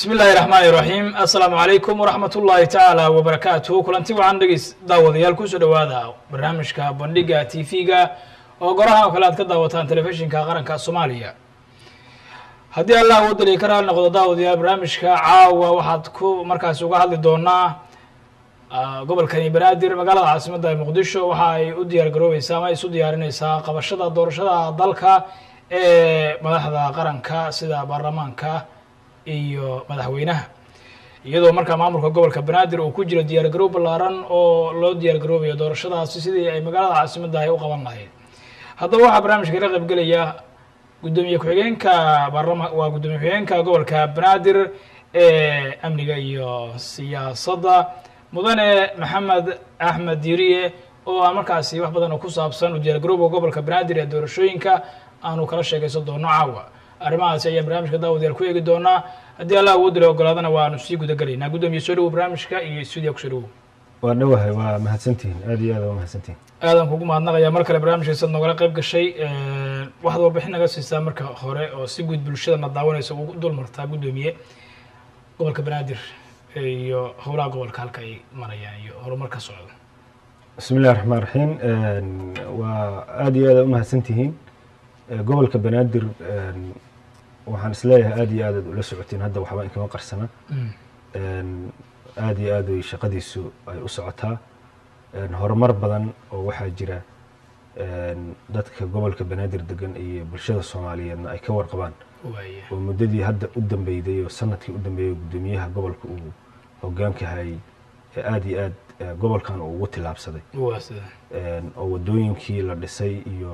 bismi illaahi raxmaani raxiim assalaamu calaykum waraxmat ullaahi tacaala wabarakaatuhu kulanti waxaan dhegeys daawadayaal kusoo dhowaada barnaamijka bandhiga t v-ga oo goraha oo kale aad ka daawataan telefishinka qaranka soomaaliya haddii allah wadaliya ka raali noqdo daawadayaal barnaamijka caawa waxaad ku markaasi uga hadli doonaa gobolkani banaadir magaalada caasimadda ee muqdisho waxa ay u diyaar garoobeysaa ama ay isu diyaarineysaa qabashada doorashada dalka ee madaxda qaranka sida baarlamaanka iyo madaxweynaha iyadoo markaa maamulka gobolka banaadir uu ku jiro diyaar garoob ballaaran oo loo diyaar garoobayo doorashadaasi sidii ay magaalada caasimadda ay u qaban lahayd haddaba waxaa barnaamijka ka qayb gelaya guddoomiye ku-xigeenka baarlama waa guddoomiye ku-xigeenka gobolka banaadir ee amniga iyo siyaasadda mudane maxamed axmed diiriye oo aan markaasi wax badan oo ku saabsan u diyaar garooba gobolka banaadir ee doorashooyinka aanu kala sheegaysan doono caawa arrimahaasi ayaan barnaamijka daawadayaal ku eegi doonaa haddii allah awoodda la ogolaadana waanu sii guda gelaynaa guddoomiye soo dhawow barnaamijka iyo stuudiya kusoo dhawow waa dhowahay waa mahadsantihiin aad iyo aad waa mahadsantihiin aadan kugu mahadnaqayaa mar kale barnaamijkaisaad nogala qayb gashay waxaad warbixin naga siisaa marka hore oo si guud bulshadana daawanaysa ugu dul martaa guddoomiye gobolka banaadir iyo howlaha gobolka halka ay marayaan iyo horumar ka socda bismi illahi raxmaan raxiim waa aad iyo aad u mahadsantihiin gobolka banaadir waxaan isleeyahay aad iyo aad aad ula socotiin hadda waxba inkama qarsana aad iyo aad way shaqadiisu ay u socotaa horumar badan oo waxaa jira dadka gobolka banaadir degan iyo bulshada soomaaliyeedna ay ka warqabaan waaya oo muddadii hadda u dambeyday oo sanadkii u dambeeyey guddoomiyaha gobolka uu hogaanka hayay ee aad iyo aad gobolkan uu ugu tillaabsaday waa sida oo waddooyinkii la dhisay iyo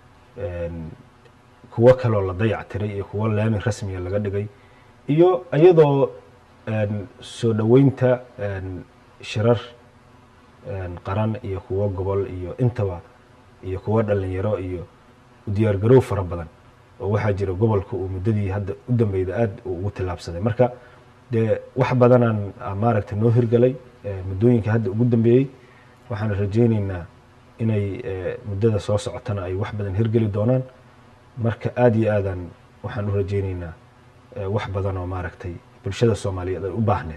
kuwo kaloo la dayac tiray iyo kuwo laami rasmiga laga dhigay iyo iyadoo soo dhoweynta shirar qaran iyo kuwo gobol iyo intaba iyo kuwo dhalinyaro iyo diyaar garow fara badan oo waxaa jira gobolka uu muddadii hadda u dambeyda aad uu ugu tillaabsaday marka dee wax badanaan maaragtay noo hirgalay muddooyinka hadda ugu dambeeyey waxaan rajayneynaa inay muddada soo socotana ay wax badan hirgeli doonaan marka aad iyo aadaan waxaan u rajayneynaa wax badan oo maaragtay bulshada soomaaliyeed ay u baahneed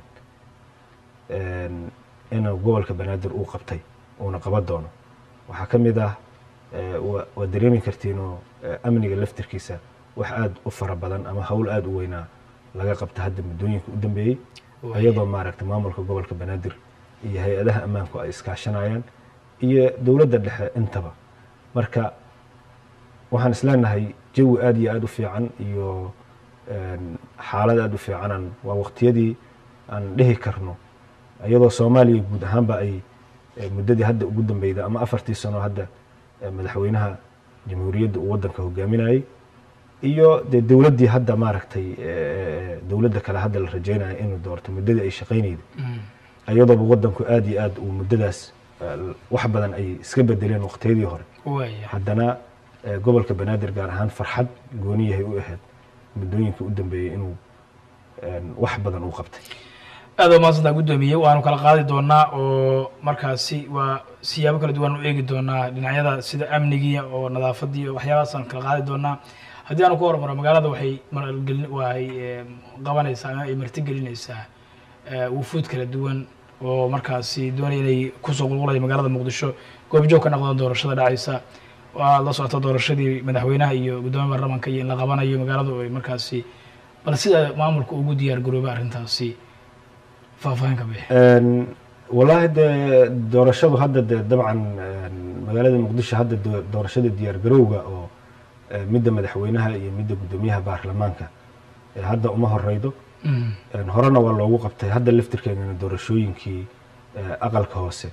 inuu gobolka banaadir uu qabtay uuna qaban doono waxaa ka mid ah waad dareemi kartiin oo amniga laftirkiisa wax aad u fara badan ama hawl aad u weynaa laga qabta hadda muddooyinka u dambeeyey iyadoo maaragtay maamulka gobolka banaadir iyo hay-adaha ammaanku ay iskaashanayaan iyo dowladda dhexe intaba marka waxaan isleenahay jawi aad iyo aad u fiican iyo xaalad aad u fiicanaan waa waqtiyadii aan dhihi karno iyadoo soomaaliya guud ahaanba ay muddadii hadda ugu dambeyda ama afartii sano hadda madaxweynaha jamhuuriyadda uu waddanka hogaaminayay iyo dee dowladdii hadda maaragtay dowladda kale hadda la rajeynaya inuu doorto muddadii ay shaqaynayda iyadooba waddanku aad iyo aad uu muddadaas wax badan ay iska bedeleen waqtiyadii hore waaya haddana gobolka banaadir gaar ahaan farxad gooni yahay u ahayd muddooyinka u dambeeyey inuu wax badan uu qabtay aad waa mahadsantaa guddoomiye waanu kala qaadi doonaa oo markaasi waa siyaabo kala duwan u eegi doonaa dhinacyada sida amnigii oo nadaafadii oo waxyaabahaasaan kala qaadi doonaa haddii aanu ku hormaro magaalada waxay maalgelin waxay qabanaysaa ama ay martigelinaysaa wufuud kala duwan oo markaasi doonaya inay kusoo qulqulaya magaalada muqdisho goobjoog ka noqdaan doorashada dhacaysa waa la socota doorashadii madaxweynaha iyo guddoomiya baarlamaanka iyo in la qabanayo magaaladu ay markaasi bal sida maamulka ugu diyaar garoobay arrintaasi faahfaahin ka bixi wallaahi dee doorashadu hadda dee dabcan magaalada muqdisho hadda doo- doorashada diyaar garowga oo midda madaxweynaha iyo midda guddoomiyaha baarlamaanka hadda uma horeydo horena waa loogu qabtay hadda laftirkeedana doorashooyinkii aqalka hoose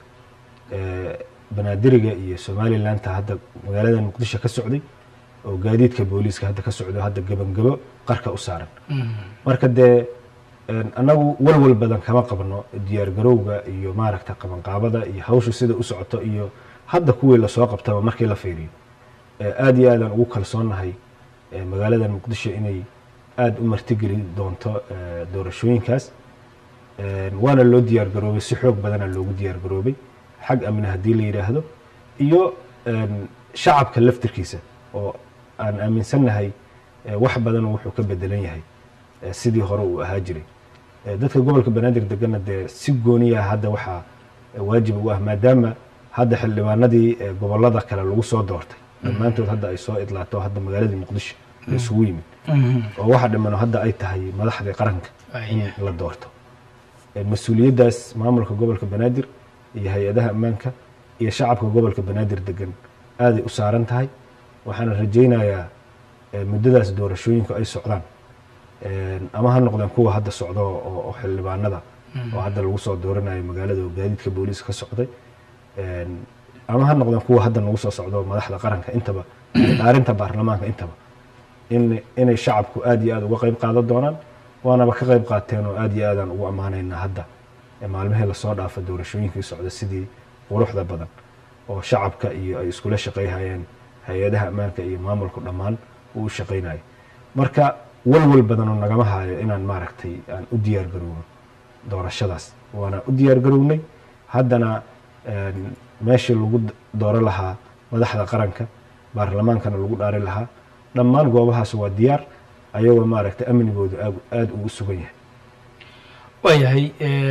banaadiriga iyo somalilandta hadda magaalada muqdisho ka socday oo gaadiidka booliiska hadda ka socdo hadda gebangebo qarka u saaran marka dee annagu walwal badan kama qabno diyaar garowga iyo maaragta qabanqaabada iyo hawshu sida u socoto iyo hadda kuwii lasoo qabtaba markii la fiiriyo aad iyo aadaan ugu kalsoonnahay magaalada muqdisho inay aada u martigeli doonto doorashooyinkaas waana loo diyaar garoobay si xoog badana loogu diyaar garoobay xag amni haddii la yidhaahdo iyo shacabka laftirkiisa oo aan aaminsannahay wax badan wuxuu ka bedelan yahay sidii hore uu ahaa jiray Eh, dadka gobolka banaadir degana dee si gooniya hadda waxaa eh, waajib ugu ah maadaama hadda xildhibaanadii eh, gobolada kale lagu soo doortay dhammaantood hadda ay soo idlaato hadda magaaladii muqdisho la isugu yimid oo waxa dhimano hadda ay tahay madaxdii qaranka in Waayahay. la doorto Eh, mas-uuliyaddaas maamulka gobolka banaadir iyo hay-adaha ammaanka iyo shacabka gobolka banaadir degan aaday u saaran tahay waxaana rajaynayaa eh, muddadaas doorashooyinku ay socdaan Eh, ama ha noqdeen kuwa hadda socdo oo oo xildhibaanada oo hadda lagu soo dooranayo magaalada oo gaadiidka booliiska ka socday Eh, ama ha noqdeen kuwa hadda nagu soo socdo madaxda qaranka intaba iyo dhaarinta baarlamaanka intaba in inay shacabku aad iyo aad uga qayb qaadan doonaan waanaba ka qayb qaateen oo aad iyo aadaan ugu ammaanaynaa hadda ee maalmihii lasoo dhaafa doorashooyinkii socda sidii quruxda badan oo shacabka iyo ay iskula shaqayhayeen hay-adaha ammaanka iyo maamulku dhammaan uu u shaqaynayo marka walwal badanoo nagama haayo inaan maaragtay aan u diyaar garowno doorashadaas waana u diyaar garownay haddana een, meeshii lagu d- dooro lahaa madaxda qaranka baarlamaankana lagu dhaari lahaa dhammaan goobahaas waa diyaar ayagoo maaragtay amnigoodu aad aad ugu sugan yahay waayahay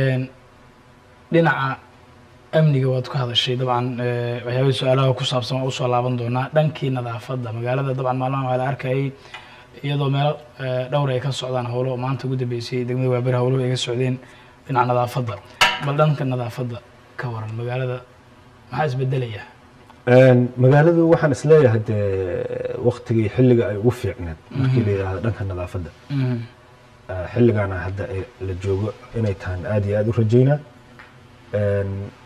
dhinaca amniga waad ku hadashay dabcan eh, waxyaabihii su-aalaha ku saabsan waa usoo laaban doonaa dhankii nadaafadda magaalada dabcan maalmahan waa la arkayay iyadoo meelo eh, dhowr ay ka socdaan howlo maanta ugu dambeysay degmada waabir howluhu ay ka socdeen dhinaca nadaafadda bal dhanka nadaafadda ka waran magaalada maxaa isbedelaya Een, magaaladu waxaan isleeyahay dee waktigii xilliga ay ugu fiicneed markii la yidhaahdo dhanka nadaafadda Mhm. Ah, xilligaana hadda ay la joogo inay tahan aad iyo aad u rajaynaa Een,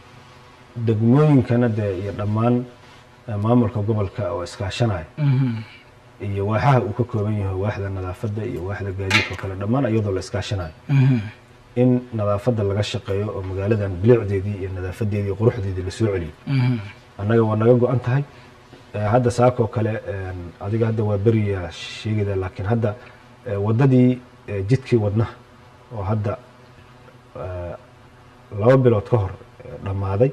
degmooyinkana dee iyo dhammaan eh, maamulka gobolka oo iskaashanaya Mhm. iyo waaxaha uu ka kooban yahay waaxda nadaafadda iyo waaxda gaadiidka oo kale dhammaan iyadoo la iskaashanayo Mhm. in nadaafadda laga shaqeeyo oo magaaladan bilicdeedii iyo nadaafadeedii iyo quruxdeedii lasoo celiyo Mhm. annaga waa naga go-an tahay Eh, hadda saakoo kale een, adiga hadda waa beriya sheegida laakiin hadda eh, waddadii eh, jidkii wadnaha oo hadda eh, laba bilood ka hor eh, dhammaaday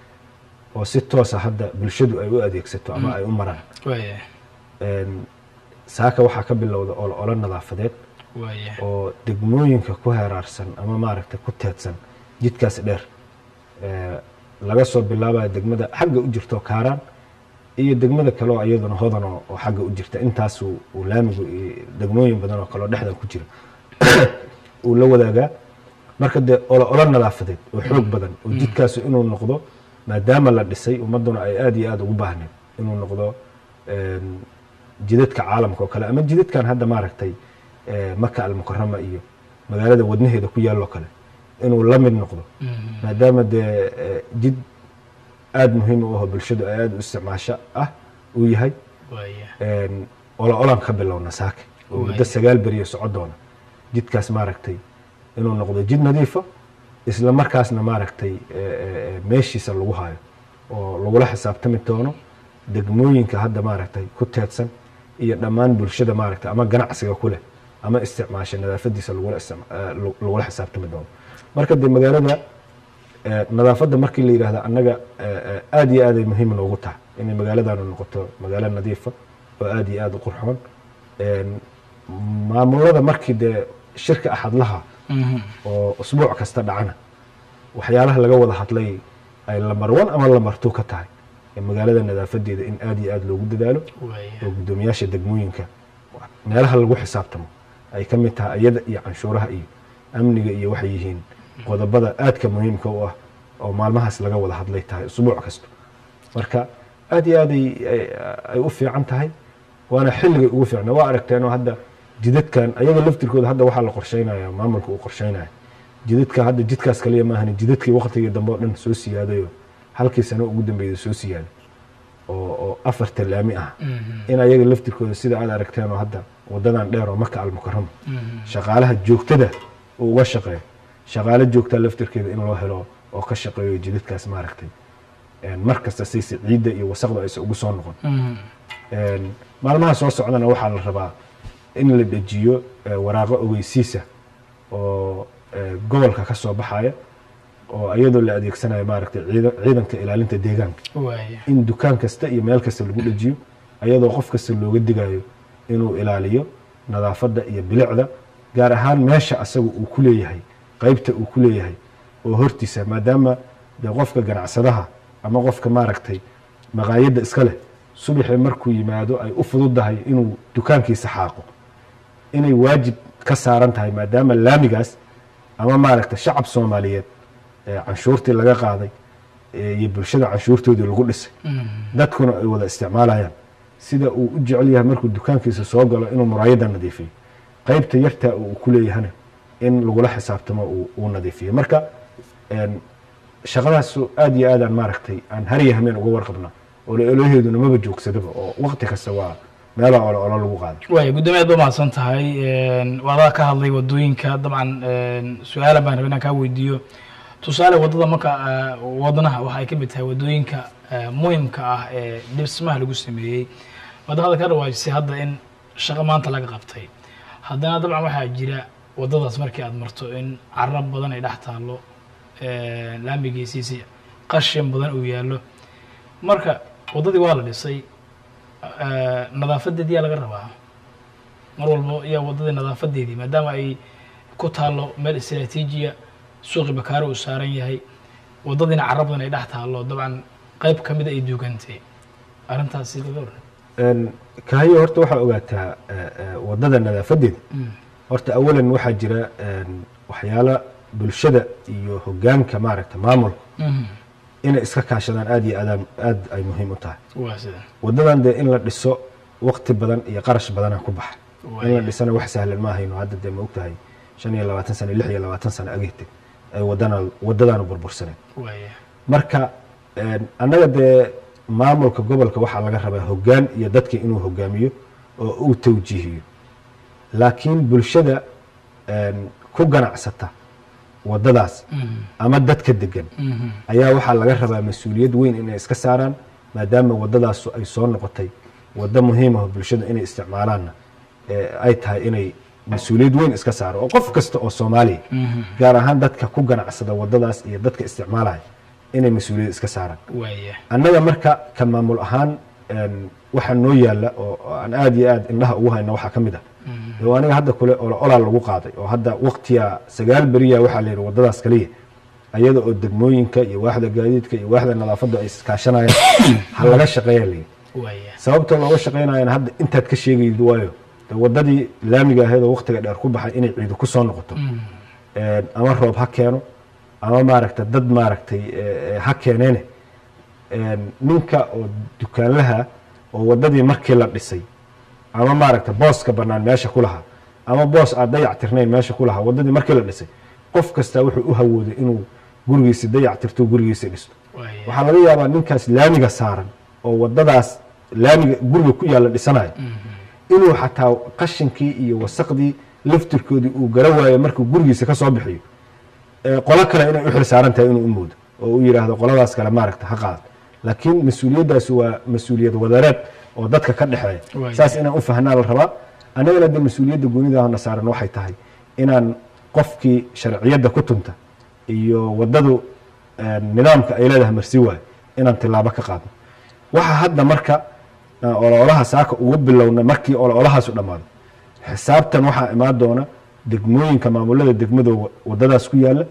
oo si toosa hadda bulshadu ay u adeegsato ama ay u maraan waaya Een, saaka waxaa ka bilowda olo olo nadaafadeed waaya oo degmooyinka ku heraarsan ama maaragtay ku teedsan jidkaas dheer Eh, laga soo bilaabaya degmada xagga u jirto kaaraan iyo degmada kale oo iyaduna hodan oo oo xagga u jirta intaas uu uu laamigu iyo degmooyin badan oo kale oo dhexdan ku jira uu la wadaagaa marka dee olo olo nadaafadeed oo xoog badan oo jidkaasu inuu noqdo maadaama la dhisay ummaduna ay aad iyo aad ugu baahneed inuu noqdo een, jidadka caalamka oo kale ama jidadkan hadda maaragtay eh, maka almukarama iyo magaalada wadnaheeda ku yaalloo kale inuu la mid noqdo Mhm. maadaama dee eh, jid aada muhiim u aho bulshadu ay aada u isticmaasho ah uu yahay waaya een, olo olan ka bilowna saake oo muddo Waay. sagaal beriyo soco doona jidkaas maaragtay inuu noqdo jid nadiifa isla markaasna maaragtay eh, eh, eh, meeshiisa lagu hayo oo lagula xisaabtami doono degmooyinka hadda maaragtay ku teedsan iyo dhammaan bulshada maaragtay ama ganacsiga ku leh ama isticmaasha nadaafadiisa lagula isticma- eh, lagu- lagula xisaabtami doono marka dee magaalada eh, nadaafadda markii la yidhaahdo annaga eh, eh, aad iyo aaday muhiim noogu tahay inay magaaladanu noqoto magaalo nadiifa oo aad iyo aad u qurxoon Een, maamulada markii dee shirka axadlaha Mhm. oo usbuuc kasta dhacana waxyaalaha laga wada hadlay ay lamar one ama lamar two ka tahay ee magaalada nadaafadeeda in aad iyo aad loogu dadaalo waaya oo guddoomiyaasha degmooyinka meelaha lagu xisaabtamo ay ka mid tahay iyada iyo canshuuraha iyo amniga iyo waxay yihiin qodobada aadka muhiimka u ah oo maalmahaas laga wada hadlay tahay usbuuc kasta marka aad iyo aad ay ay- ay u fiican tahay waana xilligay ugu fiicna waa aragteenoo hadda jidadkan ayaga laftirkooda hadda waxaa la qorsheynaya maamulka uu qorsheynaya jidadka hadda jidkaas kaliya maahan jidadkii waqtigii dambe oo dhan soo siyaadayo halkii sano ugu dambeeyay soo siyaaday oo oo afarta laami ah Mhm. in ayaga laftirkooda sida aad aragteen oo hadda wadadan dheer oo maka almukarama Mhm. shaqaalaha joogtada uu uga shaqeeyo shaqaale joogtaa laftirkeeda in loo helo oo ka shaqeeyo jidadkaas maaragtay Een, mar kasta sayse ciidda iyo wasaqda aysan ugu soo noqon Mhm. Een, maalmaha soo socdana waxaa la rabaa in la dejiyo eh, waraaqo ogeysiisa oo eh, gobolka ka soo baxaya oo iyadoo la adeegsanayo maaragtay ciidan- ciidanka ilaalinta deegaanka waaya in dukaan kasta iyo meel kasta lagu dhejiyo ayadoo qof kasta looga digayo inuu ilaaliyo nadaafadda iyo bilicda gaar ahaan meesha asaga uu ku leeyahay qeybta uu ku leeyahay oo hortiisa maadaama dee qofka ganacsadaha ama qofka maaragtay maqaayadda iska leh subaxii markuu yimaado ay u fududahay inuu dukaankiisa xaaqo inay waajib ka saaran tahay maadaama laamigaas ama maaragta shacab soomaaliyeed ee canshuurtii laga qaaday ee iyo bulshada canshuurtoodii lagu dhisay dadkuna ay wada isticmaalayaan sida uu u jecel yahay markuu dukaankiisa soo galo inuu muraayadda nadiifiyo qeybta yartaa uu ku leeyahana in lagula xisaabtamo uu- uu nadiifiyo marka een, shaqadaas aad iyo aadaan maaragtay aan hariya hameen uga warqabnaa oloolaheeduna maba joogsadaba oo waqti kasta waa meela olo olo lagu qaada waaya guddoomiyaad ba mahadsan tahay waadaa ka hadlay wadooyinka dabcan su-aala baan rabay inaan kaa weydiiyo tusaale waddada marka eh, wadnaha waxa ay ka mid tahay wadooyinka eh, muhimka ah ee dhismaha lagu sameeyey waad hadda ka dhawaajisay hadda in shaqo maanta laga qabtay haddana dabcan waxaa jira waddadaas markii aad marto in carab badan ay dhex taallo eh, laamigiisiisi qashin badan uu yaallo marka waddadii waa la dhisay eh, nadaafadeedii yaa laga rabaa mar walbo yaa waddadii nadaafadeedii maadaama ay ku taallo meel istraatiijiya suuqi bakaaro uu saaran yahay waddadiina carab badan ay dhex taallo dabcan qayb ka mida ay duugantay arrintaasi laga waran Een, kahayo horta waxaa ogaataa eh, eh, waddada nadaafadeeda horta awalan waxaa jira een, waxyaalo bulshada iyo hogaanka maaragta maamulka inay iska kaashadaan aad iyo aadaan aad ay muhiim u tahay waa sida waddadan dee in la dhiso waqti badan iyo qarash badana ku baxa in la Waaya. dhisana wax sahlan ma ahayno hadda dee ma ogtahay shan iyo labaatan sano lix iyo labaatan sano agihte ay wadana waddadaanu burbursaneen waaya marka een, annaga dee maamulka gobolka waxaa laga rabaa hoggaan iyo dadka inuu hogaamiyo oo uu tawjiihiyo laakiin bulshada een, ku ganacsata waddadaas ama dadka degan ayaa waxaa laga rabaa mas-uuliyad weyn inay iska saaraan maadaama waddadaas ay soo noqotay waddo muhiim ah oo bulshada inay isticmaalaanna ee ay tahay inay mas-uuliyad weyn iska saaro oo qof kasta oo soomaaliya gaar ahaan dadka ku ganacsada waddadaas iyo dadka isticmaalaya inay mas-uuliyad iska saaraan waaya annaga marka ka maamul ahaan een, waxaa noo yaalla oo oo aan aad iyo aad indhaha ugu hayna waxaa ka mid ah dee aniga hadda kule olo olaa lagu qaaday oo hadda waqtiya sagaal beriya waxaa la yidhi waddadaas kaliya ayada oo degmooyinka iyo waaxda gaadiidka iyo waaxda nadaafadda ay iskaashanayaan ha laga shaqeeya la yidhi waaya sababta looga shaqeynayana hadda intaad ka sheegayid waayo dee waddadii laamiga ahayd oo waqtiga dheer ku baxay inay ciidu ku soo noqoto Een, ama roob ha keeno ama maaragta dad maaragtay eh, eh, ha keeneene Een, ninka oo dukaanlaha oo waddadii markii la dhisay ama maaragta booska bannaan meesha ku lahaa ama boos aad dayac tirnayn meesha ku lahaa waddadii markii la dhisay qof kastaa wuxuu u hawooday inuu gurigiisi dayac tirto gurigiisi dhisto waaya waxaa laga yaabaa ninkaas laamiga saaran oo waddadaas laamiga guriga ku yaalla dhisanayo inuu xataa qashinkii iyo wasaqdii laftirkoodii uu gara waayo markuu gurigiisa ka soo bixiyo ee qolo kale inay u xil saaran tahay inuu u moodo oo u yidhaahdo qoladaas kale maaragta ha qaadan laakiin mas-uuliyaddaasi waa mas-uuliyad wadareed oo dadka ka dhexeeya Waaya. saas inaan u fahnaa la rabaa annagana de mas-uuliyadda goonidaana saaran waxay tahay inaan qofkii sharciyadda ku tunta iyo waddadu eh, nidaamka ay leedahay marsi waayo inaan tilaabo ka qaadno waxa hadda marka aan ololaha saaka ugu bilowna markii ololahaasu dhammaado xisaabtan waxaa imaan doona degmooyinka maamulada degmadoo waddadaas ku yaalla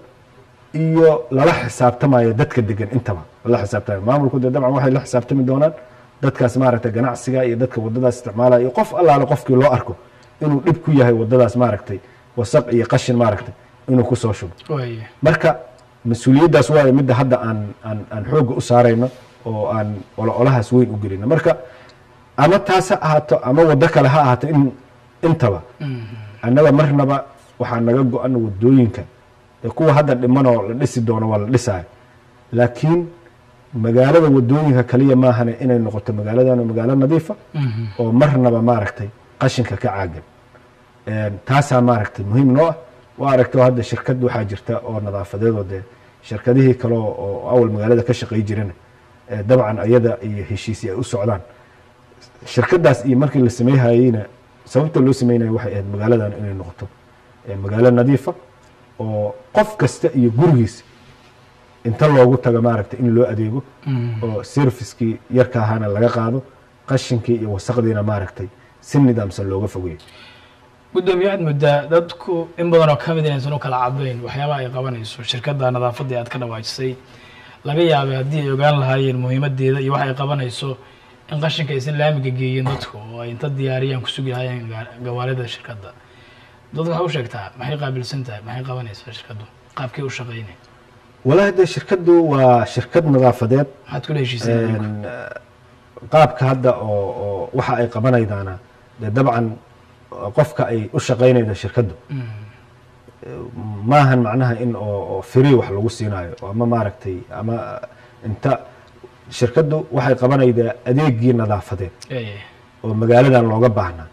iyo lala xisaabtamaya dadka degan intaba lala xisaabtamaya maamulku dee dabcan waxay la xisaabtami doonaan dadkaas maaragta ganacsiga iyo dadka waddadaas isticmaalaya iyo qof allaale qofkii loo arko inuu dhib ku yahay waddadaas maaragtay wasaq iyo qashin maaragtay inuu ku soo shubo waaya marka mas-uuliyaddaas waayo midda hadda aan aan aan xoogga u saarayno oo aan ololahaas weyn u gelino marka ama taas ha ahaato ama waddo kale ha ahaato in intaba annaga marnaba waxaa naga go-an waddooyinka ee kuwa hadda dhimanoo la dhisi doono waa la dhisaayo laakiin magaalada waddooyinka kaliya maahane inay noqoto magaaladan magaalo nadiifa oo marnaba maaragtay qashinka ka caagan Een, taasaa maaragtay muhiim noo ah waa aragto hadda shirkad waxaa jirta oo nadaafadeedoo dee shirkadihii kale oo oo awal magaalada ka shaqay jirana ee dabcan ayada iyo heshiisi ay u socdaan shirkadaas iyo markii la sameeyhayeyna sababta loo sameynaya waxay ahayd magaaladan inay noqoto ee magaalo nadiifa oo qof kasta iyo gurigiisa inta loogu tago maaragtay in loo adeego oo servicekii yarka ahaana laga qaado qashinkii iyo wasaqdiina maaragtay si nidaamsan looga fogeeyo guddoomiye waxaad moodaa dadku in badan oo ka mid inaysan u kala cadayn waxyaabaha ay qabanayso shirkadda nadaafadda ee aad ka dhawaajisay laga yaabay haddii ay ogaan lahaayeen muhiimadeeda iyo waxa ay qabanayso in qashinka aysan laamiga geeyin dadku oo ay inta diyaariyaan ku sugi lahaayeen gaa- gawaarida shirkadda dadku waxay u sheegtaa maxay qaabilsan tahay maxay qabanaysaa shirkaddu qaabkay u shaqaynay walahi dee shirkaddu waa shirkad nadaafadeed maxaad kula heshiiseen Een, qaabka hadda oo oo waxa ay qabanaydaana dee dabcan qofka ay u shaqaynayda shirkaddu maahan macnaha in oo oo free wax lagu siinayo oo ama maaragtay ama inta shirkaddu waxay qabanaydaa adeegii nadaafadeed oo magaaladan looga baahnaa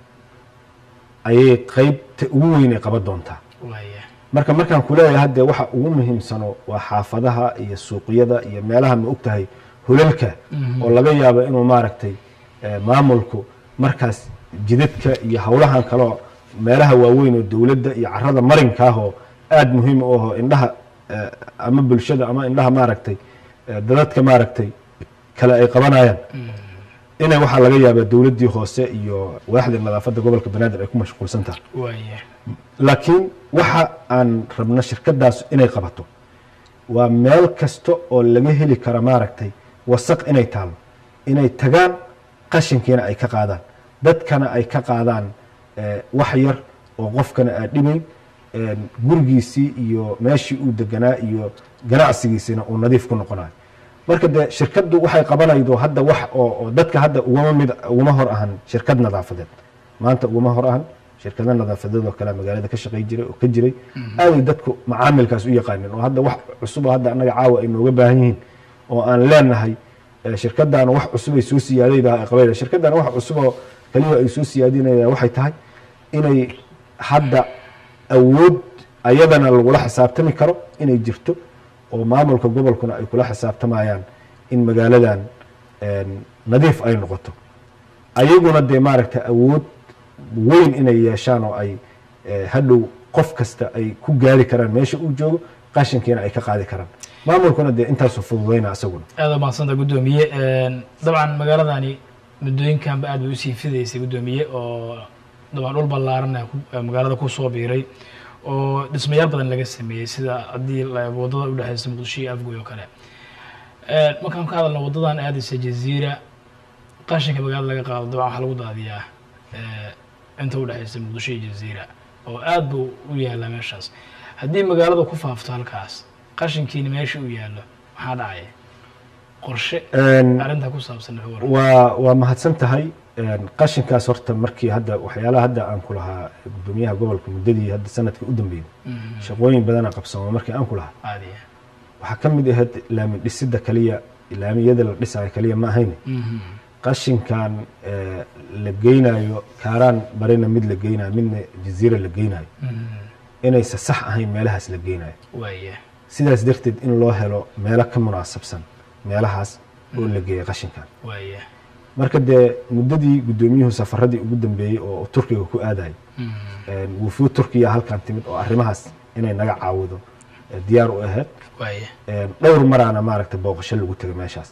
ayay qeybta ugu weyn ay qaban doontaa waaya marka markaan kuleeyahay hadde waxa ugu muhiimsano waa xaafadaha iyo suuqyada iyo meelaha ma og tahay hulalka oo laga yaabo inuu maaragtay eh, maamulku markaas jidadka iyo howlahan kaleo meelaha waaweyn oo dowladda iyo carada marinka ah oo aada muhiim u aho indhaha eh, ama bulshada ama indhaha maaragtay eh, dadadka maaragtay kale ay qabanayaan inay waxaa laga yaabaa dowladdii hoose iyo waaxda nadaafadda gobolka banaadir ay ku mashquulsan tahay waaya laakiin waxa aan rabno shirkadaas inay qabato waa meel kasta oo laga heli kara maaragtay wasaq inay taalo inay tagaan qashinkiina ay ka qaadaan dadkana ay ka qaadaan eh, wax yar oo qofkana aa dhibayn eh, gurigiisii iyo meeshii uu deganaa iyo ganacsigiisina uu nadiif ku noqonayo marka dee shirkaddu waxay qabanaydo hadda wax oo oo dadka hadda ugama mid ugama hor ahan shirkad nadaafadeed maanta ugama hor ahan shirkada nadaafadeed oo kale magaalada ka shaqay jiray oo ka jiray aaday dadku macaamilkaas u yaqaanin oo hadda wax cusub oo hadda annaga caawa ay nooga baahan yihiin oo aan leenahay eh, shirkadaana wax cusub ay soo siyaadayda ay qabayda shirkadaana wax cusub oo kaliya ay soo siyaadinaya waxay tahay inay hadda awood ayadana lagula xisaabtami karo inay jirto oo maamulka gobolkuna ay kula xisaabtamayaan in magaaladan een, nadiif ay noqoto ayaguna dee maaragta awood weyn inay yeeshaan oo ay eh, hadhow qof kasta ay ku gaari karaan meesha uu joogo qashinkiina ay ka qaadi karaan maamulkuna dee intaasu fududayna asaguna aada u mahadsanta guddoomiye dabcan magaaladani muddooyinkanba aad bay usii fidaysay guddoomiye oo dabcan dhul ballaaran ee ku- ee magaalada kusoo biiray oo dhismayaal badan laga sameeyey sida haddii la eego waddada udhexeysa muqdisho iyo afgoy oo kale Eh, markaan ka hadalno waddadan aadaysa jaziira qashinka magaalada laga qaado dabcan waxaa lagu daadiyaa eh, inta udhexeysa muqdisho iyo jaziira oo aad buu u yaalaa meeshaas haddii magaaladu ku faafto halkaas qashinkiina meesha uu yaallo maxaa dhacaya qorshe Een, arrintaa ku saabsan wuxuu waran waa waa mahadsan tahay Een, qashinkaas horta markii hadda waxyaalaha hadda aan ku lahaa gudoomiyaha gobolka muddadii hadda sanadkii u dambeeyey shaqooyin badana qabsamo markii aan ku lahaa caadiya waxaa ka mid ahayd laami dhisida kaliya laamiyada la dhisayo kaliya ma ahayne qashinkan eh, la geynayo kaaraan barina mid la geynayo midna jaziira la geynayo inaysa sax ahayn meelahaas la geynayo waaya sidaas darteed in loo helo meelo ka munaasabsan meelahaas oo la geeya qashinkan waaya marka dee muddadii guddoomiyuhu safaradii ugu dambeeyey oo turkiga ku aadayay wufuud turkiya halkan timid oo arrimahaas inay naga caawido eh, diyaar u ahayd waaya Een, dhowr maraana maaragta booqasho lagu tegay meeshaas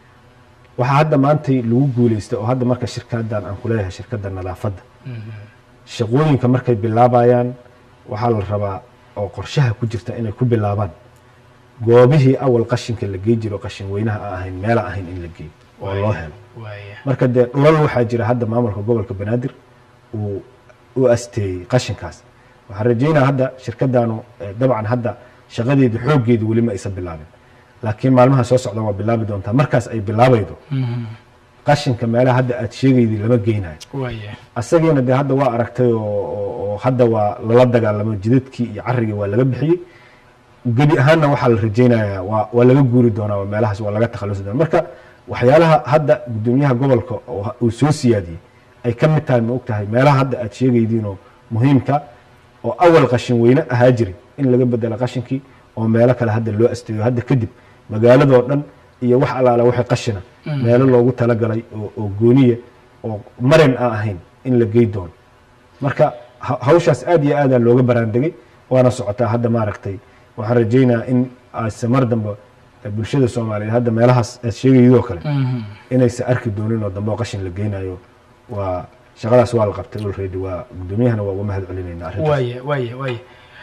waxaa hadda maantay lagu guuleystay oo hadda marka shirkadan aan kuleeyahay shirkadda nadaafadda shaqooyinka markay bilaabayaan waxaa la rabaa oo qorshaha ku jirta inay ku bilaabaan goobihii awal qashinka la gey jiro qashin weynaha aan ahayn meela ahayn in la geeyo oo loo helo waaya marka dee dhulal waxaa jira hadda maamulka gobolka banaadir uu u asteeyey qashinkaas waxaan rajeynaa hadda shirkadanu eh, dabcan hadda shaqadeedu xooggeedu weli ma aysan bilaabin laakiin maalmaha soo socda waa bilaabi doontaa markaas ay bilaabaydo qashinka meelaha hadda aad sheegaydi lama geynayo waaya asagiina dee hadda waa aragtay oo oo- oo hadda waa lala dagaalamo jidadkii iyo carigii waa laga bixiyey gebi ahaanna waxaa la rajeynayaa waa waa laga guuri doonaa waa meelahaas waa laga takhalusi doonaa marka waxyaalaha hadda gudoomiyaha gobolka oo ha- uu soo siyaadiyey ay ka mid tahay ma og tahay meelaha hadda aad sheegaydiinoo muhiimka oo awal qashin weyne ahaa jiray in laga bedelo qashinkii oo meelo kale hadda loo asteeyo hadda kadib magaaladoo dhan iyo wax allaala waxay qashina meelo loogu talagalay oo oo gooniya oo marin aan ahayn in la gey doono marka ha- hawshaas aad iyo aadaa looga baraandegay waana socotaa hadda maaragtay waxaan rajeynayaa in ayse mar dambe eh, bulshada soomaaliyeed hadda meelahaas aad sheegayidoo kale inaysa arki doonin oo dambe oo qashin la geynayo waa shaqadaas waa la qabtay already waa guddoomiyahana waa uga mahad celinayna arrintaas waaya waaya waaya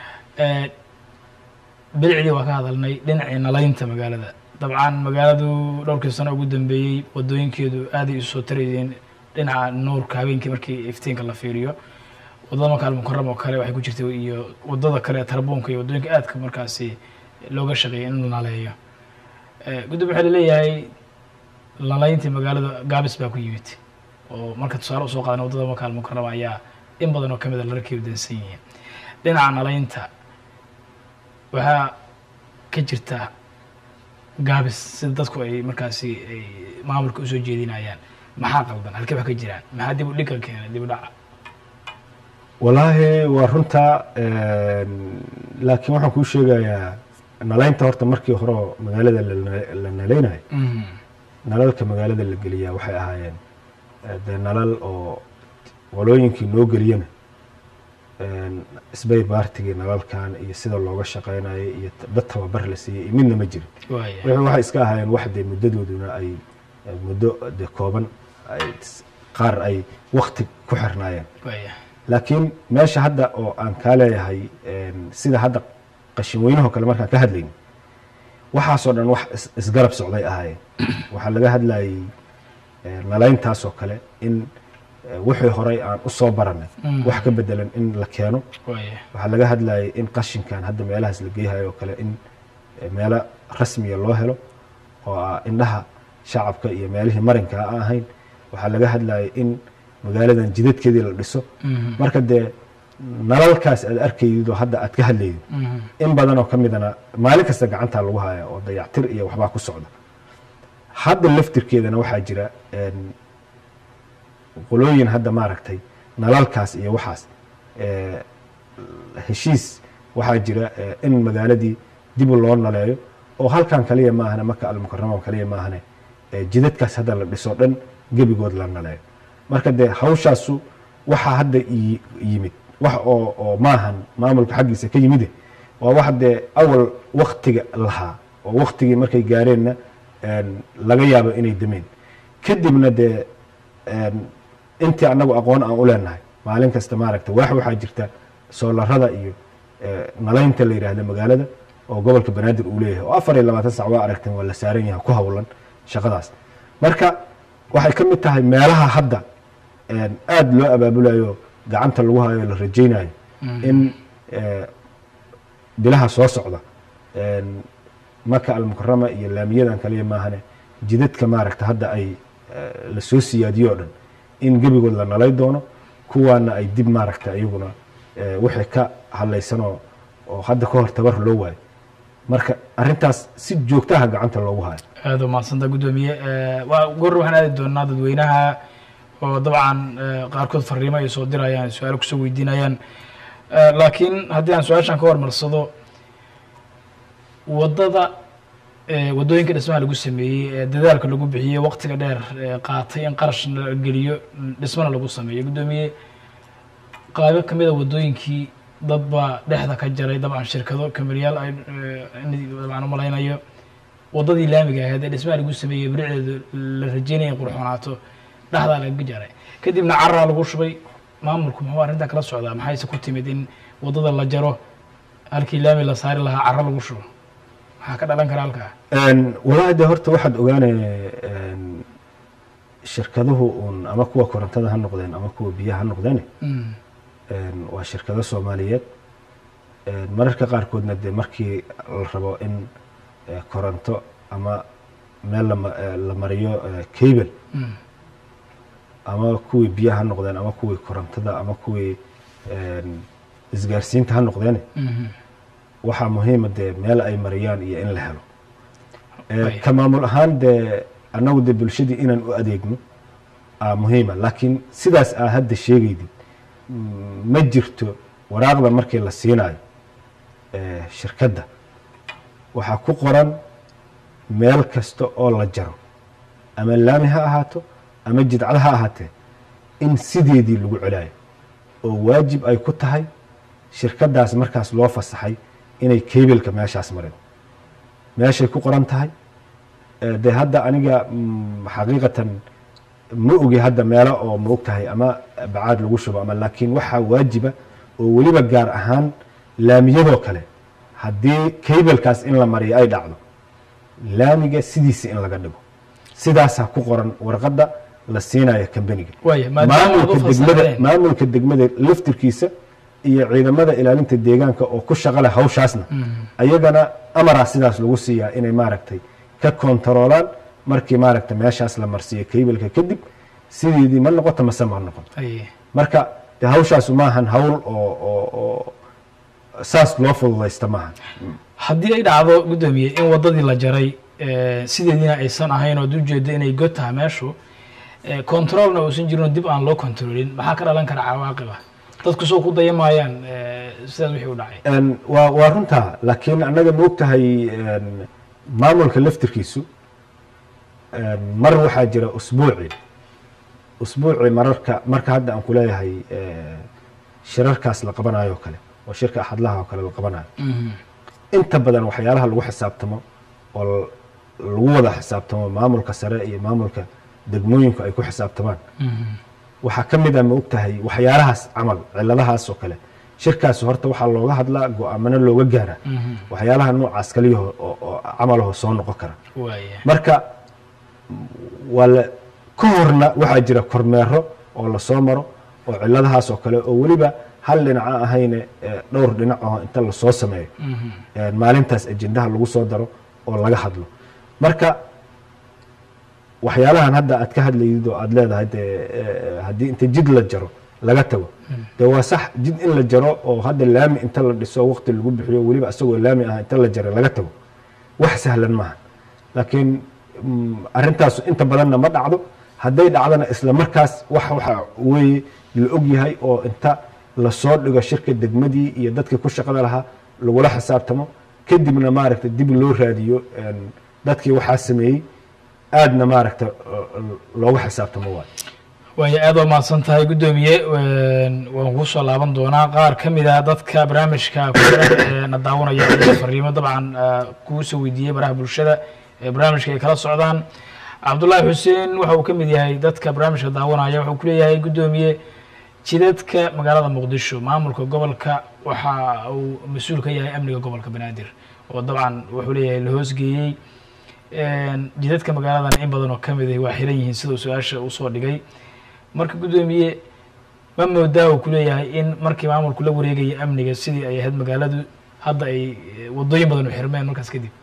bilicdii waa ka hadalnay dhinacii nalaynta magaalada dabcan magaaladu dhowrkii sano ugu dambeeyey wadooyinkeedu aaday isu soo tarayeen dhinaca nuurka habeenkii markii iftiinka la fiiriyo wadada maka almukaram oo kale waxay ku jirtay iyo wadada kale tarbuunka iyo wadooyinka aadka markaasi looga shaqeeyay in la naleeyo guddoom waxaa laleeyahay nalayntii magaalada gaabis baa ku yimid oo marka tusaale usoo qaadan wadada maka almukarama ayaa in badan oo kamid a lararkii dansan yihiin dhinaca nalaynta waxaa ka jirta gaabis sida dadku ay markaasi ay maamulka usoo jeedinayaan maxaa qaldan halkee wax ka jiraan maxaa dib u dhigka keenay dib u dhaca wallaahi waa runtaa laakiin waxaan kuu sheegayaa nalaynta horta markii hore oo magaalada la- la nalaynayo nalalka magaalada la geliyaa waxay ahaayeen eh, dee nalal oo qolooyinkii noo geliyana isbay baartigii nalalkan iyo sida looga shaqaynayo iyo t- dad tababar la siiyey iyo midna ma jirin waaya wixii waxay iska ahaayeen wax dee muddadooduna ay eh, muddo dee kooban ay s- qaar ay wakti ku xirnaayeen waaya laakiin meesha hadda oo aan kaa leeyahay een, sida hadda qashin weynahoo kale markaan ka hadlayn waxaasoo dhan wax is- isgarab socday ahaayeen waxaa laga hadlayay eh, nalayntaasoo kale in eh, wixii horey aan u soo baranay Mm. wax ka bedelan in la keeno waaya waxaa laga hadlayay in qashinkan hadda meelahaas la geeyahayo oo kale in eh, meelo rasmiya loo helo oo ah indhaha shacabka iyo meelihii marinka aan ahayn waxaa laga hadlayay in magaaladan jidadkeedii la dhiso Mhm. marka dee nalalkaas aad arkaydid oo hadda aad ka hadlaydid Mhm. in badan oo ka midana maalin kasta gacantaa lagu haya oo dayactir iyo waxbaa ku socda hadda laftirkeedana waxaa jira een, qolooyin hadda maaragtay nalalkaas iyo waxaas ee, heshiis waxaa jira ee, in magaaladii dib loo naleeyo oo halkan kaliya maahane maka almukarama kaliya maahane ee, jidadkaas hadda la dhiso dhan gebigood la naleeyo marka dee hawshaasu waxaa hadda i- yimid wax oo oo maahan maamulka xaggiisa ka yimide waa wax dee awal waktiga lahaa oo waktigii markay gaareenna een, laga yaabo inay dameen kadibna dee een, intii anagu aqoon aan u leenahay maalin kasta maaragta waax waxaa jirta soolarada iyo eh, nalaynta la yidhaahda magaalada oo gobolka banaadir uu leeyahay oo afar iyo labaatan sac waa aragteen waa la saaran yahay ku hawlan shaqadaas marka waxay ka mid tahay meelaha hadda een, aada loo abaabulayo gacanta lagu hayo la rajaynayo in eh, bilaha soo socda een, maka almukarama iyo laamiyadan kaliya maahane jidadka maaragta hadda ay eh, la soo siyaadiyo o dhan in gebigood la nalay doono kuwaana ay dib maaragta iyaguna eh, wixii ka hadlaysanoo oo hadda ka hor tabar loo waayo marka arrintaas si joogtaha gacanta loogu hayo aada umahadsanta guddoomiye waa goor waxaan aadi doonaa dadweynaha oo dabcan eh, qaarkood fariimo ay soo dirayaan su-aalo kusoo weydiinayaan Eh, laakiin haddii aan su-aashan ka hormarsado waddada eh, waddooyinka dhismaha lagu sameeyey ee dadaalka lagu bixiyey waqtiga dheer ee qaatay in qarash la geliyo dhismana lagu sameeyo guddoomiye qaabo ka mid a waddooyinkii dad baa dhexda ka jaray dabcan shirkado kameriyaal ay eh, in dabcan umalaynayo waddadii laamiga ahayd ee dhismaha lagu sameeyey biricdeedu la rajeynaya in qurxoonaato dhexdaa laga jaray kadibna caraa lagu shubay maamulku muxuu arrintaa kala socdaa maxayse ku timid in waddada la jaro halkii laami la saari lahaa caro lagu shubo maxaa ka dhalan kara halkaa Een, wallaahi de horta waxaad ogaanay een, shirkaduhu uun ama kuwa korontada ha noqdeen ama kuwa biyaha ha noqdeen Mm. een, waa shirkado soomaaliyeed een, mararka qaarkoodna dee markii la rabo in eh, koronto ama meel lama- eh, la mariyo eh, cable Mm. ama kuwii biyaha ha noqdeen ama kuwii korontada ama kuwii een, isgaarsiinta ha noqdeen Mhm. waxaa muhiima dee meel ay mariyaan iyo in la helo Eh, Ay. ka maamul ahaan dee annagu dee bulshadii inaan u adeegno aa muhiima laakiin sidaas aa hadda sheegaydid mm, ma jirto waraaqda markii la siinayo eh, shirkadda waxaa ku qoran meel kasta oo la jaro ama laami ha ahaato ama jidcad ha ahaatee in sideedii lagu celayo oo waajib ay ku tahay shirkaddaas markaas loo fasaxay inay kebilka meeshaas marin meeshay ku qoran tahay Eh, dee hadda aniga mm, xaqiiqatan ma ogi hadda meelo oo ma og tahay ama bacaad lagu shubo ama laakiin waxaa waajiba oo weliba gaar ahaan laamiyadoo kale haddii kaybelkaas in la mariyo ay dhacdo laamiga sidiisa in laga dhigo sidaasaa ku qoran warqadda la siinayo kambaniga waaya maadaama aad maamulka u degmada fasaxdeen maamulka degmada laftirkiisa iyo ciidamada ilaalinta deegaanka oo ku shaqo leh hawshaasna ayagana amaraa sidaas lagu siiyaa inay maaragtay ka kontaroolaan markii maaragtay meeshaas la marsiiyo kaybelka kadib sideedii ma noqoto mase ma noqoto Aye. marka de hawshaasu maahan hawl oo oo oo saas loo fududaysta maahan haddii ay dhacdo guddoomiye in waddadii la jaray eh, sideediina aysan ahayn oo ad ujeeda inay god tahay meeshu eh, controlna uusan jirin oo dib aan loo controlin maxaa ka dhalan kara cawaaqiba dadku soo ku dayamayaan eh, sidaas wixii u dhacay En, waa waa runtaa laakiin annaga ma ogtahay en, maamulka laftirkiisu en, mar waxaa jira usbuuci usbuuci mararka marka hadda aan kuleeyahay eh, shirarkaas la qabanayo oo kale oo shirka axadlaha oo kale la qabanayo Mhm. inta badan waxyaalaha lagu xisaabtamo oo l- lagu wada xisaabtamo maamulka sare iyo maamulka degmooyinku ay ku xisaabtamaan Mhm. waxaa ka mid a ma ogtahay waxyaalahaas camal ciladahaas oo kale shirkaas horta waxaa looga hadlaa go-aamano looga gaara Mhm. waxyaalaha noocaas kaliyaho oo oo camalaho soo noqon kara waaya marka waa la ka horna waxaa jira kormeero oo lasoo maro oo ciladahaas oo kale oo weliba hal dhinaca ahayne eh, dhowr dhinac oo inta lasoo sameeyo Mhm. een, maalintaas ajendaha lagu soo daro oo laga hadlo marka waxyaalahan hadda aad ka hadlayid oo aad leedahay dee eh, haddii inta jid la jaro laga tago dee waa sax jid in la jaro oo hadda laami inta la dhiso waqti lagu bixiyo weliba isagoo laami ah inta la jaro laga tago wax sahlan maaha laakiin mm, arrintaasu inta badanna ma dhacdo hadday dhacdana isla markaas wax waxa weeye la og yahay oo inta lasoo dhigo shirka degmadii iyo dadkii ku shaqada lahaa lagula xisaabtamo kadibna maaragta dib loo raadiyo een, dadkii waxaa sameeyey aadna maaragta looga xisaabtamo waayo waaya aad waa mahadsan tahay guddoomiye Een, waan kuu soo laaban doonaa qaar ka mid ah dadka barnaamijka ku jira ee na daawanaya ayaa fariimo dabcan ah, kuu soo weydiiyey baraha bulshada ee barnaamijka ay kala socdaan cabdullaahi xuseen waxa uu ka mid yahay dadka barnaamijka daawanaya wuxuu ku leeyahay guddoomiye jidadka magaalada muqdisho maamulka gobolka waxa uu mas-uul ka yahay amniga gobolka banaadir oo dabcan wuxuu leeyahay la hoosgeeyey Een, jidadka magaaladan in badan oo ka mid ah waa xiran yihiin sida uu su-aasha usoo dhigay marka guddoomiye ma moodaa uu kuleeyahay in markii maamulku la wareegaya amniga sidii ay ahayd magaaladu hadda ay eh, wadooyin badan u xirmeen markaas kadib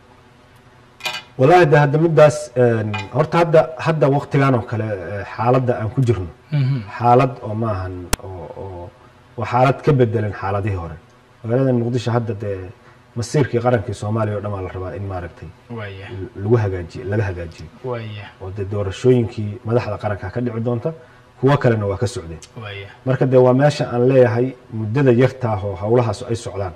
wallaahi de hadda middaas een, horta hadda hadda waqtigan oo kale eh, xaaladda aan ku jirno Mhm. xaalad oo maahan oo oo waa xaalad ka bedelan xaaladihii hore magaalada muqdisho hadda dee masiirkii qarankii soomaaliya oo dhan baa la rabaa in maaragtay waaya lagu hagaajiyo laga hagaajiyo waaya oo dee doorashooyinkii madaxda qaranka ka dhici doonta kuwo kalena waa ka socdeen waaya marka dee waa meesha aan leeyahay muddada yartaah oo howlahaas ay socdaan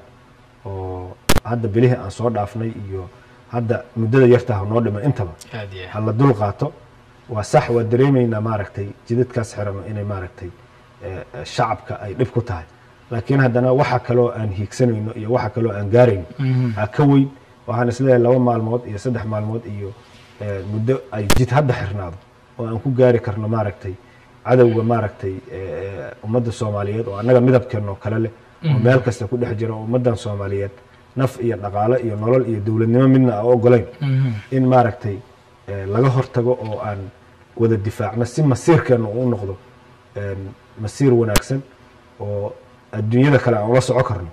oo hadda bilihii aan soo dhaafnay iyo hadda muddada yartaah noo dhiman intaba aad iyo ha la dul qaato waa sax waa dareemaynaa maaragtay jidadkaas xirano inay maaragtay eh, eh, shacabka ay dhib ku tahay laakiin haddana waxa kaloo aan hiigsanayno iyo waxa kaloo aan gaarayno Mhm. ha ka weyn waxaan isleeyahay laba maalmood iyo saddex maalmood iyo eh, muddo ay jid hadda xirnaado oo aan ku gaari karno maaragtay cadowga maaragtay eh, eh, ummadda soomaaliyeed oo annaga midabkeenoo kale leh oo meel kasta ku dhex jira oo ummaddan soomaaliyeed naf iyo dhaqaale iyo nolol iyo dowladnimo midna aan ogolayn Mhm. in maaragtay eh, laga hortago oo aan wada difaacno si masiirkeena uu noqdo een, masiir wanaagsan oo adduunyada kale aan ula soco karno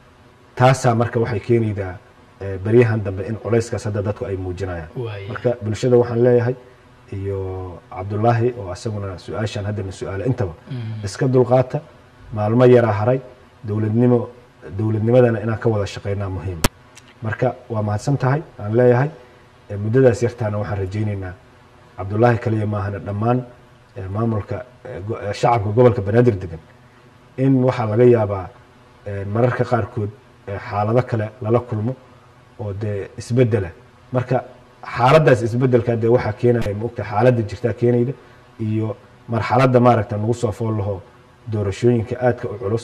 taasaa marka waxay keenaydaa eh, beryahan dambe in culayskaas hadda dadku ay muujinayaan waaya marka bulshada waxaan leeyahay iyo cabdullaahi oo asaguna su-aashan haddana su-aala intaba iska dulqaata maalmo yaraa haray dowladnimo dowladnimadana inaan ka wada shaqeynaa muhiima marka waa mahadsan tahay aan leeyahay Eh, muddadaas yartaana waxaan rajaynaynaa cabdullaahi kaliya maahana dhammaan eh, maamulka eh, go- eh, shacabka gobolka banaadir degan in waxaa laga yaabaa eh, mararka qaarkood eh, xaalado kale lala kulmo oo dee isbedela marka xaaladdaas isbedelka dee waxaa keenaya maogta xaaladda jirtaa keenayda iyo marxaladda maaragta nagu soo fool laho doorashooyinka aadka u culus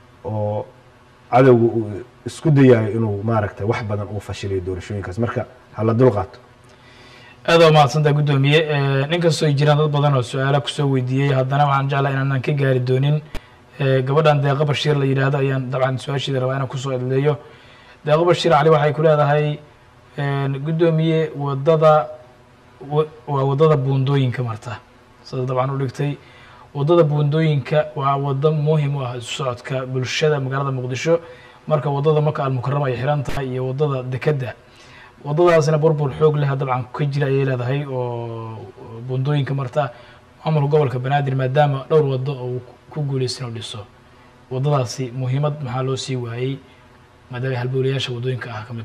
oo cadowga uu isku dayayo inuu maaragta wax badan uu fashiliyo doorashooyinkaas marka hala dul qaato aad waa mahadsantaa guddoomiye nin kastoo ay jiraan dad badan oo su-aala kusoo weydiiyey haddana waxaan jeclaa inaanan ka gaari doonin gabadhan deeqo bashiir la yidhaahdo ayaan dabcan su-aasheeda rabaa inaan kusoo edleeyo deeqo bashiir cali waxay ku leedahay guddoomiye wadada waa waddada buundooyinka marta sida dabcan u dhigtay waddada buundooyinka waa waddo muhim u ah isu socodka bulshada magaalada muqdisho marka waddada maka almukarama ay xiran tahay iyo waddada dekedda waddadaasna burbur xoog leh dabcan ka jira ayay leedahay oo buundooyinka marta maamulka gobolka banaadir maadaama dhowr waddo oo ku guuleysan oo dhiso waddadaasi muhiimad maxaa loo sii waayey maadaama halbowlayaasha waddooyinka ah ka mid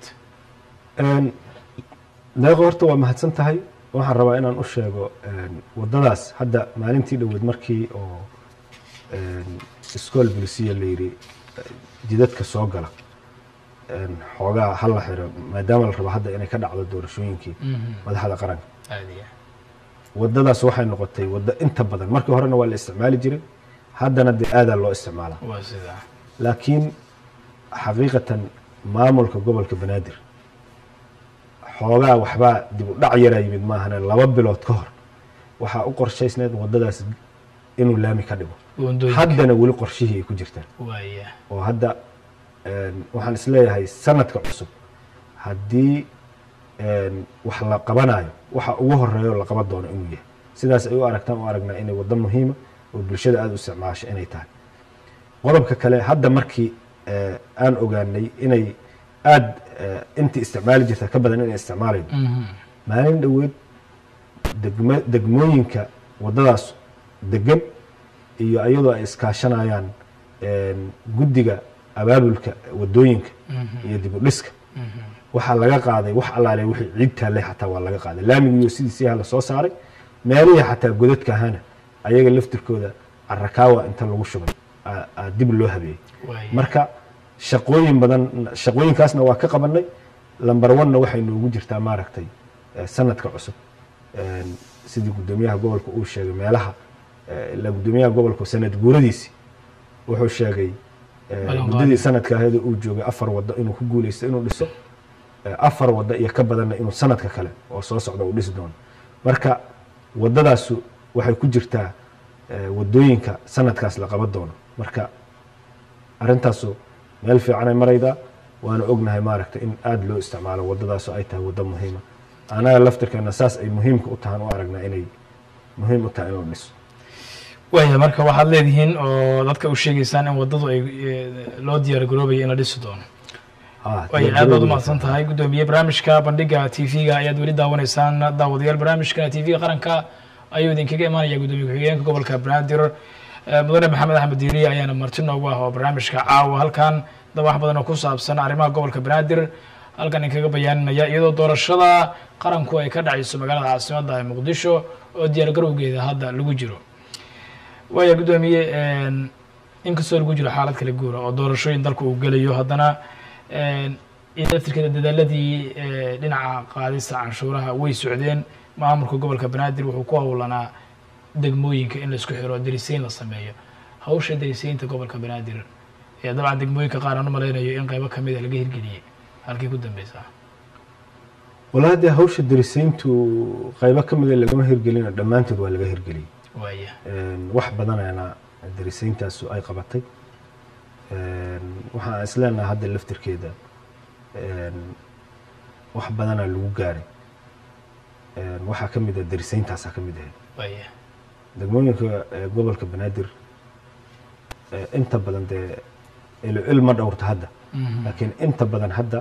deeqo horta waa mahadsan tahay waxaan rabaa inaan u sheego waddadaas hadda maalintii dhoweed markii oo iskool bulisiya la yidhi jidadka soo gala xoogaa ha la xiro maadaama la rabo hadda inay ka dhacdo doorashooyinkii madaxda qaranka waddadaas waxay noqotay waddo inta badan markii horena waa la isticmaali jiray haddana dee aadaa loo isticmaalaa waa sidaa laakiin xaqiiqatan maamulka gobolka banaadir xoogaa waxbaa dib u dhac yaraa yimid maahane laba bilood ka hor waxaa u qorshaysneed waddadaas inuu laami ka dhigo buundooyinka haddana weli qorshihii ay ku jirtaan waaya oo hadda waxaan isleeyahay sanadka cusub haddii wax la qabanayo waxa ugu horeeyo la qaban doono inuu yahay sidaas ay u aragtaan u aragnaa inay waddo muhiima oo bulshada aada u isticmaasho inay tahay qodobka kale hadda markii aan ogaanay inay aada intii isticmaali jirta ka badan inay isticmaalayo maalin dhoweed degmo degmooyinka waddadaas degan iyo iyadoo ay iskaashanayaan guddiga abaabulka waddooyinka iyo dib u dhiska waxaa laga qaaday wax allaale wixii ciid taallay xataa waa laga qaaday laamigiiyo sidiisiiha la soo saaray meelihii xataa godadka ahana ayaga laftirkooda carakaawa inta lagu shubay aa dib loo habeeyey waaya marka shaqooyin badan shaqooyinkaasna waa ka qabanay lamber one-na waxay noogu jirtaa maaragtay sanadka cusub sidii guddoomiyaha gobolka uu sheegay meelaha ilaa guddoomiyaha gobolka sanad guuradiisi wuxuu sheegay Ballan muddadii qaadi. sanadka ahayd uu joogay afar waddo inuu ku guuleysto inuu dhiso afar waddo iyo ka badanna inuu sanadka kale oo soo socda uu dhisi doono marka waddadaasu waxay ku jirtaa waddooyinka sanadkaas la qaban doono marka arrintaasu meel fiicanay maraydaa waana ognahay maaragta in aada loo isticmaalo waddadaasu ay tahay waddo muhiima anaga laftirkeena saas ay muhiimka u tahaan u aragnaa inay muhiim u tahay inuu dhiso waaya marka waxaad leedihiin oo dadka u sheegaysaan in waddadu ay eh, loo diyaar garoobaya in la dhisi doono Ah, waaya aad baad umahadsan tahay guddoomiye barnaamijka bandhiga t v-ga ayaad weli daawanaysaan daawadayaal barnaamijka t v-ga qaranka ayuu idinkaga imaanaya guddoomiye ku-xigeenka gobolka banaadir Eh, mudane maxamed axmed diiriye ayaana marti noogu ah oo barnaamijka caawa halkan dad wax badan oo ku saabsan arrimaha gobolka banaadir halkan idinkaga bayaaninaya iyadoo doorashada qaranku ay ka dhacayso magaalada caasimadda ee muqdisho oo diyaar garowgeeda hadda lagu jiro waaya guddoomiye inkastoo lagu jiro xaalad kala guura oo doorashooyin dalka uu gelayo haddana iyo laftirkeeda dadaaladii eh, dhinaca qaadista canshuuraha way socdeen maamulka gobolka banaadir wuxuu ku howlanaa degmooyinka in laisku xiro dariseyn la sameeyo hawsha dariseynta gobolka banaadir ee dabcan degmooyinka qaar aan u malaynayo in qaybo kamida laga hirgeliyey halkii ku dambeysaa walaa dee hawsha darisayntu qaybo ka mida lagama hirgelina dhammaantood waa laga hirgeliyey waaya wax badanana darisayntaasu ay qabatay waxaan isleenaha hadda laftirkeeda wax badanaa lagu gaaray waxaa ka mid a darisayntaasaa ka mid ahayd waaya degmooyinka eh, gobolka banaadir eh, inta badan dee ilo il ma dhowrta hadda Mhm. laakiin inta badan hadda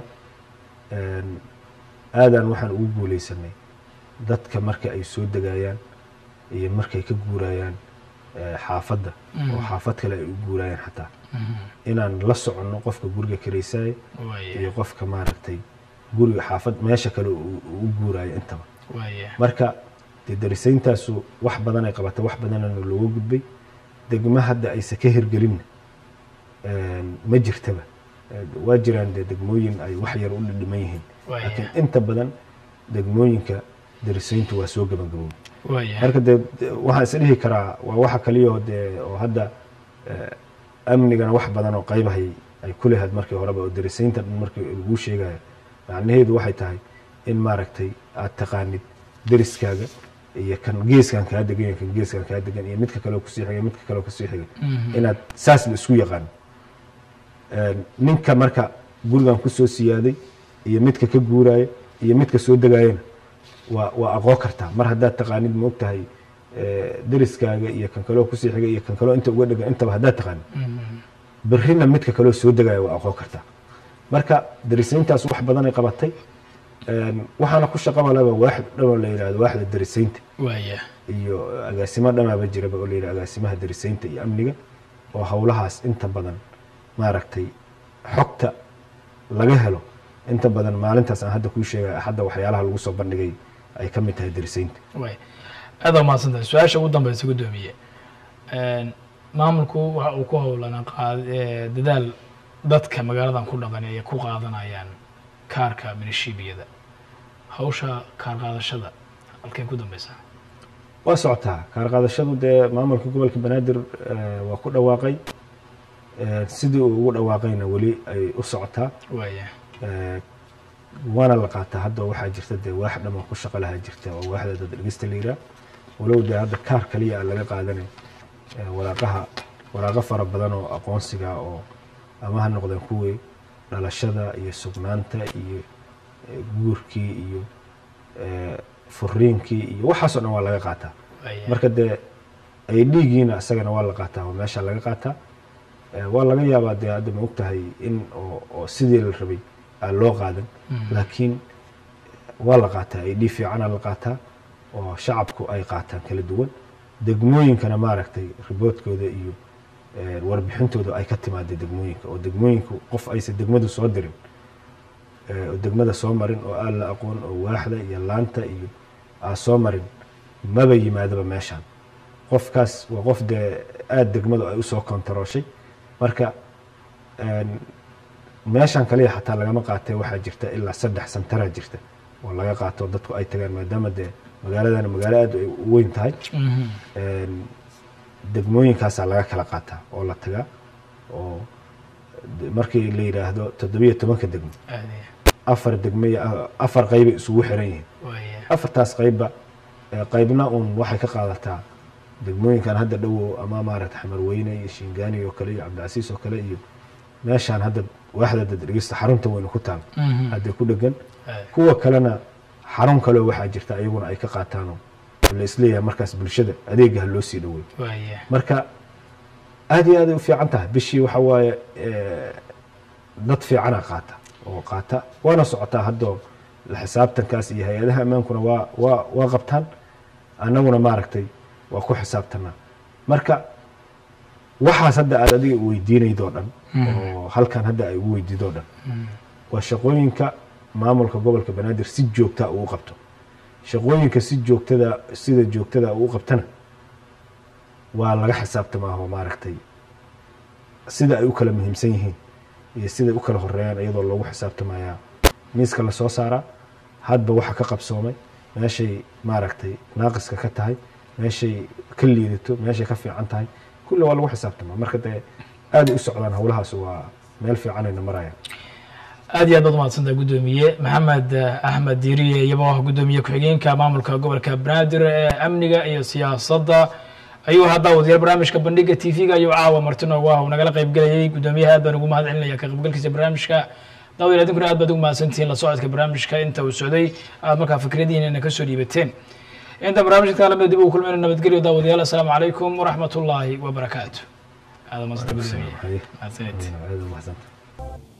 aadaan waxaan ugu guuleysanay dadka marka ay soo degayaan iyo markay ka guurayaan eh, xaafadda oo Mhm. xaafad kale ay u guurayaan xataa Mhm. inaan la soconno qofka guriga karaysaya waaya iyo qofka maaragtay guriga xaafad meesha kale uu uu u guurayo intaba waaya marka dee darisayntaasu wax badan ay qabatay wax badanana looga gudbay degmo hadda aysa ka hirgelinna ma jirtaba waa jiraan dee degmooyin ay wax yar u dhidhiman yihiin Waaya. laakiin inta badan degmooyinka darisayntu waa soo gabagabowday waaya marka dee de- waxaan is dhihi karaa waa waxa kaliyaoo dee oo hadda eh, amnigana wax badan oo qaybahay ay ku lahayd markii horeba oo darisaynta dhan markii laguu sheegayo macnaheedu waxay tahay in maaragtay aad taqaanid deriskaaga iyo kan geeskan kaa degan iyo kan geeskan kaa degan iyo midka kaleo kusii xigay midka kaleo kusii xigay inaad saas la isku yaqaan ninka marka gurigan kusoo siyaaday iyo midka ka guuraya iyo midka soo degaayana waa waa aqoon kartaa mar haddaad taqaanid ma og tahay deriskaaga iyo kan kaleo kusii xigay iyo kan kaleo inta uga dhegan intaba haddaad taqaanid berrina midka kaleo soo degaya waa aqoon kartaa marka derisayntaas wax badanay qabatay waxaana ku shaqaba laba waaxid dhanoo la yidhahdo waaxda derisaynta waaya iyo agaasimo dhamaaba jiraba oo la yidhahdo agaasimaha derisaynta iyo amniga oo howlahaas inta badan maaragtay xogta laga helo inta badan maalintaas aan hadda kuu sheegay hadda waxyaalaha lagu soo bandhigay ay ka mid tahay derisaynta waay aada umahadsantahay su-aasha ugu dambeysa guddoomiye maamulku waxa uu ku howlanaa qaad dadaal dadka magaaladan ku dhaqan ay ku qaadanayaan kaarka minishibiyada hawsha kaar qaadashada halkay ku dambeysaa waa socotaa kaar qaadashadu dee maamulka gobolka banaadir waa ku dhawaaqay sidii uu ugu dhawaaqayna weli ay u socotaa waaya waana la qaataa hadda waxaa jirta dee waax dhaman ku shaqo lahaa jirta oo waaxda dad dhegeysta la yiraa walow dee hadda kaar kaliya aan laga qaadanay waraaqaha waraaqo fara badan oo aqoonsiga oo ama ha noqdeen kuwii dhalashada iyo sugnaanta iyo guurkii iyo furiinkii iyo waxaasoo dhan waa laga qaataa waaya marka dee ay dhiigiina isagana waa la qaataa oo meesha laga qaataa waa laga yaabaa dee hadda ma og tahay in oo oo sidii la rabay aan loo qaadan laakiin waa la qaataa ay dhii fiicana la qaataa oo shacabku ay qaataan kala duwan degmooyinkana maaragtay riboodkooda iyo warbixintooda ay ka timaada degmooyinka oo degmooyinku qof aysan degmadu soo dirin oo degmada soo marin oo aan la aqoon oo waaxda iyo laanta iyo aan soo marin maba yimaadaba meeshaan qofkaas waa qof dee aada degmadu ay usoo kontarooshay marka meeshaan kaliya xataa lagama qaatay waxaa jirta ilaa saddex santaraa jirta oo laga qaato dadku ay tagaan maadaama dee magaaladana magaalo aad ay u weyn tahay degmooyinkaasaa laga kala qaataa oo la tagaa oo markii la yidhaahdo toddobiyo tobanka degmo aada afar degmo iyo afar qeybay isugu xiran yihiin waaya afartaas qeybba qeybna uun waxay ka qaadataa degmooyinkan hadda dhowow ama maaragta xamarweyne iyo shingaani oo kale iyo cabdicasiis oo kale iyo meeshaan hadda waaxda dadhegeysta xarunta weyne ku taal hadda ku dhegan kuwa kalena xarun kaleo waxaa jirta iyaguna ay ka qaataanoo la isleeyahay markaas bulshada adeega ha loo sii dhowey waaya marka aad iyo aaday u fiican tahay bishii waxa waaye dad fiicana qaata oo qaata waana socotaa haddoo la xisaabtankaas iyo hay-adaha ammaankuna waa waa waa qabtaan annaguna maaragtay waa ku xisaabtanaa marka waxaas hadda aad adiga weydiinaydoo dhan oo halkan hadda ay ugu weydiidoo dhan waa shaqooyinka maamulka gobolka banaadir si joogtaa uu qabto shaqooyinka si joogtada sida joogtada uu qabtana waa laga xisaabtamaa oo maaragtay sida ay u kala muhiimsan yihiin iyo siday u kala horeeyaan iyadoo loogu xisaabtamayaa miiska lasoo saaraa hadba waxa ka qabsoomay meeshay maaragtay naaqiska ka tahay meeshay ka liidato meeshay ka fiican tahay kulli waa lagu xisaabtamaa marka dee aaday u socdaan howlahaas waa meel fiicanayna marayaan aad iyo aad baad umahadsantaha guddoomiye maxamed axmed diiriye iyagoo ah guddoomiye ku-xigeenka maamulka gobolka banaadir ee amniga iyo siyaasadda ayuu haddaa wadayaal barnaamijka bandhiga t v-ga ayuu caawa marti noogu ah uu nagala qayb gelayay guddoomiyaha aad baan ugu mahad celinaya ka qaybgalkiisa barnaamijka daawadayaal idinkuna aad baad ugu mahadsantihiin la socodka barnaamijka inta uu socday aad markaa fikradihiinana ka soo dhiibateen inta barnaamijka kaalamida dib ugu kulmayno nabadgelyo daawadayaal assalaamu calaykum waraxmat ullaahi wabarakaatu aada mahadsantaha guddoomiye mahadsanid aad u mahadsantahay